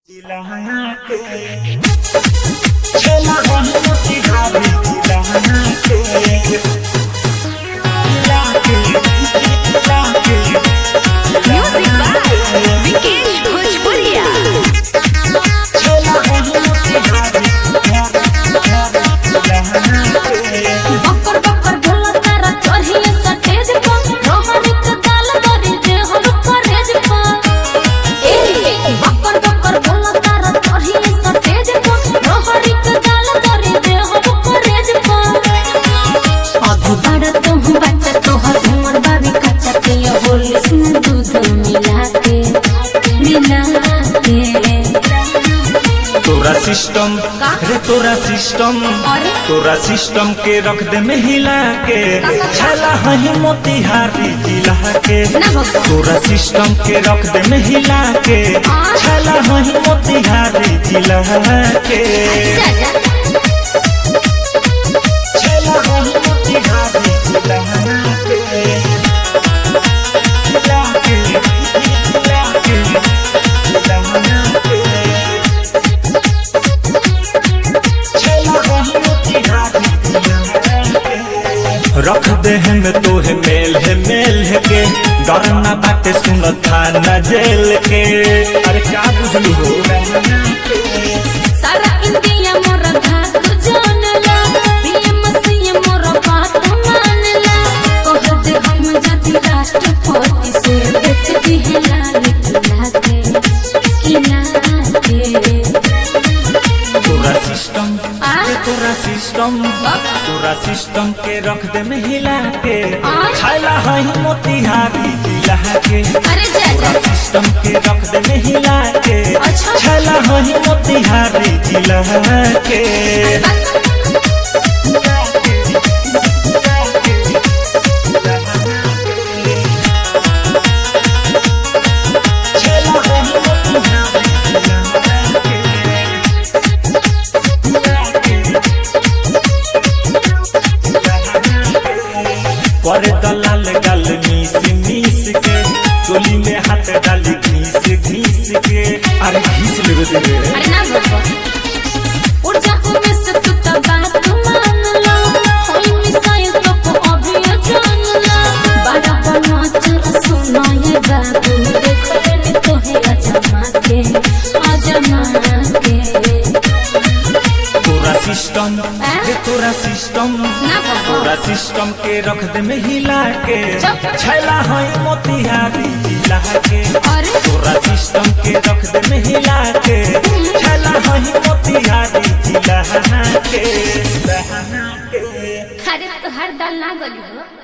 Music by Vikesh Bhojpuria. बकर बकर ढोल तारा चढ़िए सटेज पर रोहनी के दाल दरी जे हम करेज पर ए बकर बकर ढोल तारा चढ़िए सटेज पर रोहनी के दाल दरी जे हम करेज पर अधु बड़ तुम बच्चा तोहर उमर बाबी कच्चा के ये होली में दूध मिला के मिला के तोरा सिस्टम का? रे तोरा सिस्टम अरे? तोरा सिस्टम के रख दे में हिला के छला हही मोतिहारी जिला के ना भगवान। तोरा सिस्टम के रख दे में हिला के हाँ? छला हही मोतिहारी जिला के जा जा छला हही मोतिहारी जिला के जिला के जिला के जिला के रख दे हम तोहे मेल है मेल है के डरना बाटे सुन थाना जेल के अरे क्या बुझलू हो सारा इंडिया मोरा घाट जानला पीएम सीएम मोरा बात मानला कह दे हम जाति राष्ट्रपति से बेच दिहला किला के किला के तोरा सिस्टम आ? रे तोरा सिस्टम तोरा सिस्टम के रख दे में हिला के आ? छाला हई मोतिहारी जिला के अरे जा तोरा जा सिस्टम के रख दे में हिला के अच्छा। छाला हई मोतिहारी जिला के पर दलाल गल मीस मीस के चोली में हाथ डाली घीस घीस के अरे घीस लेवे दे रे अरे ना बाबा ऊर्जा में से तू तो बात मान लो होई मिसाइल तो को अभी जान लो बड़ा बना चल सुना ये बाबू देखो रे तो है अजमा के अजमा के तोरा सिस्टम रे तोरा सिस्टम ना बाबा तोरा सिस्टम के रख दे में हिला के चुप। छैला हई मोतिहारी जिला के अरे तोरा सिस्टम के रख दे में हिला के छैला हई मोतिहारी जिला के अरे तो हर दाल ना गली हो